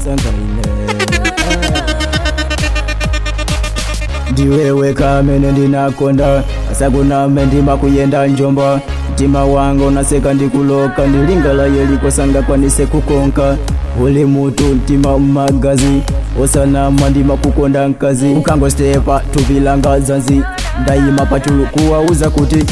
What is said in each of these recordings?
sangaine ndiwewe kamene ndinakonda asakuname ndima kuyenda njomba mtima wanga unaseka ndikuloka ndilingala yeliko sangakwanise kukonka uli mutu mtima mmagazi osanama ndima kukonda nkazi ukangostepa tuvilanga zanzi ndayima pachulu kuwauza kuti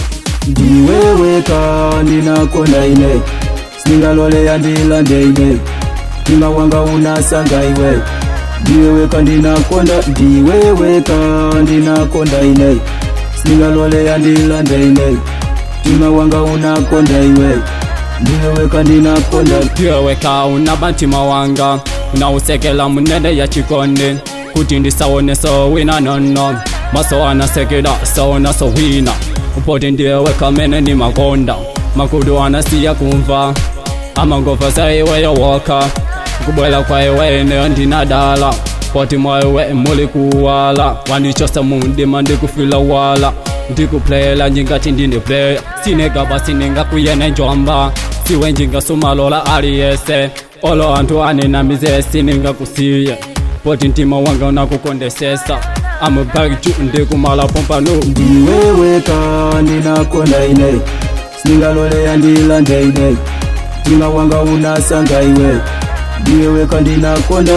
ndiweweka ndinakonda ine sindingaloleya ndilande ine mtima wanga unasanga iwe ndiweweka ndinakonda ndiweweka ndinakonda ine sindingaloleya ndilande ine mtima wanga unakonda iwe ndiweweka ndinakonda ndiweweka unaba mtima wanga unausekela munene ya chikondi kuti ndisaone sowina nono maso anasekela saona sowina upoti ndiweweka mene ni makonda makudu anasiya kumva amangova saiweyo woka kubwela kwa iwe neyo ndinadala poti mwaiwe muli kuwala wanichosa mundima ndikufila wala ndikuplayela njingati ndine playa sinegaba siningakuyene njomba siwe njingasumalola aliyese olo anthu anenamize siningakusiye poti mtima wanga unakukondesesa amubakiju ndikumala pompano ndiweweka ndinakonda ine sindingaloleya ndilande ine mtima wanga unasanga iwe ndiweweka ndinakonda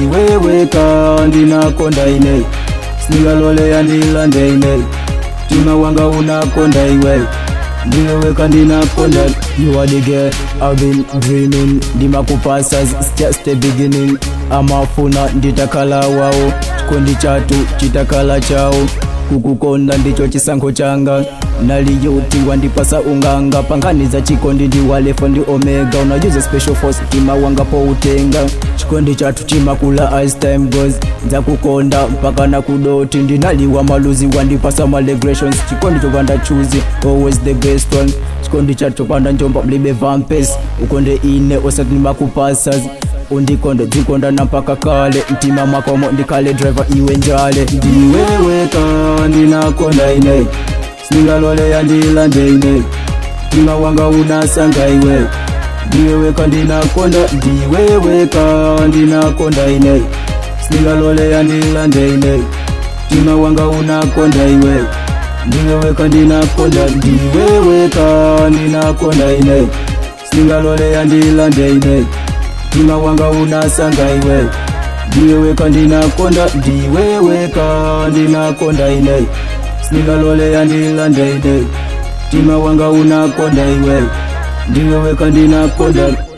ndiweweka ndinakonda ine sindingaloleya ndilande ine mtima wanga unakonda iwe ndiweweka ndinakonda you are the girl I've been dreaming ndimakupasa it's just the beginning amafuna nditakala wawo chikondi chatu chitakala chawo kukukonda ndicho chisankho changa naliyuti wandipasa unganga panganiza chikondi ndi walefo ndi omega unajuza special force tima wanga poutenga chikondi chatu chimakula as time goes nzakukonda mpaka nakudoti ndinaliwa maluzi wandipasa malegrations chikondi chopanda chuzi always the best one chikondi chatu chopanda njomba mlibe vampes ukonde ine osati nimakupasa undikonde dzikondana mpaka kale mtima mwakomo ndikale driver iwe njale ndiweweka ndinakonda ine sindingaloleya ndilande ine mtima wanga unasanga iwe ndiweweka ndinakonda ndiweweka ndinakonda ine sindingaloleya ndilande ine mtima wanga unakonda iwe ndiweweka ndinakonda ndiweweka ndinakonda ine sindingaloleya ndilande ine mtima wanga unasanga iwe ndiweweka ndinakonda ndiweweka ndinakonda ine sindingaloleya ndilande ine mtima wanga unakonda iwe ndiweweka ndinakonda